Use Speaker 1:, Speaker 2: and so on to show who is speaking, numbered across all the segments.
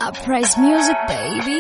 Speaker 1: Uprise music baby.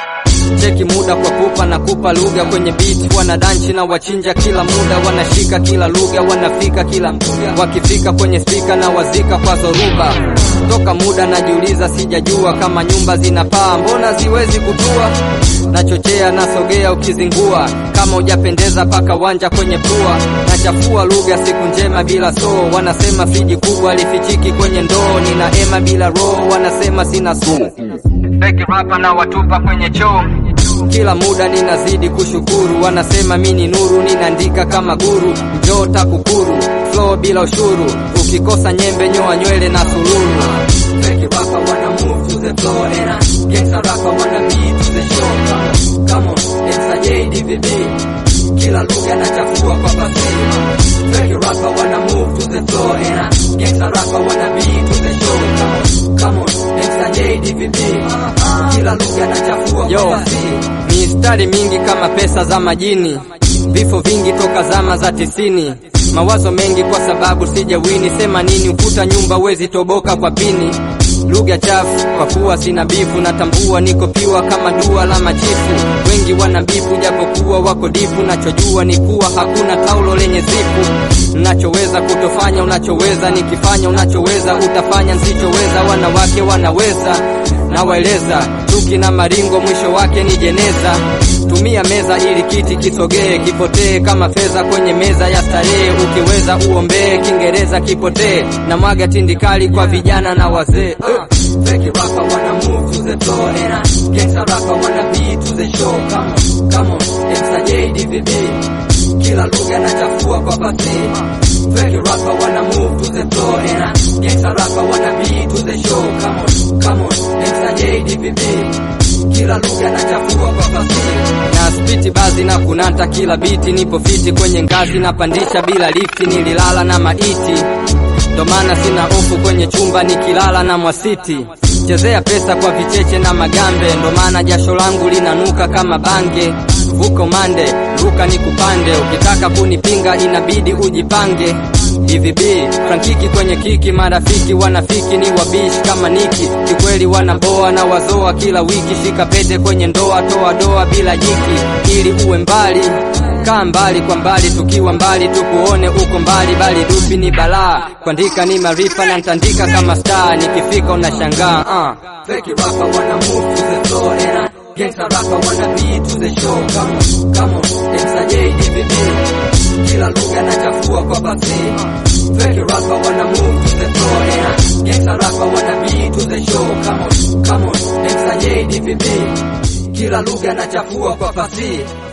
Speaker 2: Cheki muda kwa pupa na kupa lugha kwenye beat, wanadanchi na wachinja kila muda, wanashika kila lugha, wanafika kila wakifika kwenye spika na wazika kwa zoruba. Toka muda najiuliza, sijajua kama nyumba zinapaa, mbona ziwezi kutua? Nachochea nasogea, ukizingua kama hujapendeza, paka wanja kwenye pua. Nachafua lugha, siku njema bila soo, wanasema friji kubwa lifichiki kwenye ndoo. Nina ema bila roho, wanasema sina suu Fake rapa na watupa kwenye choo kila muda ninazidi kushukuru, wanasema mi ni nuru, ninaandika kama guru, njoo takukuru, flow bila ushuru, ukikosa nyembe nyoa nywele na sululu. Fake rapper wanna move to the floor and I gangsta rapper wanna be to the show. Come on, come on, it's a JDVB. Kila lugha nachafua kwa basi. Fake rapper wanna move to the floor and I gangsta rapper wanna be to the show. Come on, come on, it's a JDVB. Kila lugha nachafua kwa basi. Mistari mingi kama pesa za majini, vifo vingi toka zama za tisini, mawazo mengi kwa sababu sijawini. Sema nini ukuta nyumba wezi toboka kwa pini, lugha chafu kwa kuwa sina bifu, natambua niko piwa kama dua la machifu. Wengi wana bifu japokuwa wako difu, nachojua ni kuwa hakuna taulo lenye zifu. Nachoweza kutofanya unachoweza, nikifanya unachoweza utafanya nsichoweza. Wanawake wanaweza nawaeleza chuki na maringo, mwisho wake ni jeneza. Tumia meza ili kiti kisogee, kipotee kama fedha kwenye meza ya starehe. Ukiweza uombee, Kiingereza kipotee, na mwaga tindikali kwa vijana na wazee. Fake rapper wanna move to the floor and I gangsta rapper wanna be to the show. Come on, come on, it's a JDVB. Kila lugha nachafua kwa basi. Fake rapper wanna move to the floor and I gangsta rapper wanna be to the show. Come on, come on, it's a JDVB. Kila lugha nachafua kwa basi. Na spiti bazi na kunata kila biti, nipo fiti kwenye ngazi napandisha bila lifti, nililala na maiti ndo maana sina hofu kwenye chumba nikilala na mwasiti. Chezea pesa kwa vicheche na magambe, ndo maana jasho langu linanuka kama bange. Vuko mande, ruka ni kupande, ukitaka kunipinga inabidi ujipange. DVB Frankiki kwenye kiki, marafiki wanafiki ni wabishi kama Niki, kikweli wanaboa na wazoa kila wiki. Shika pete kwenye ndoa, toa doa bila jiki, ili uwe mbali kaa mbali kwa mbali, tukiwa mbali tukuone uko mbali, bali dupi ni balaa. Kuandika ni maarifa na ntandika kama star, nikifika unashangaa. Uh. Fake rapper wanna move to the floor and I gangsta rapper wanna be to the show. Come on, come on, it's a JDVB. Kila lugha nachafua kwa basi. Fake rapper wanna move to the floor and I gangsta rapper wanna be to the show. Come on, come on, it's a JDVB. Kila lugha nachafua kwa basi.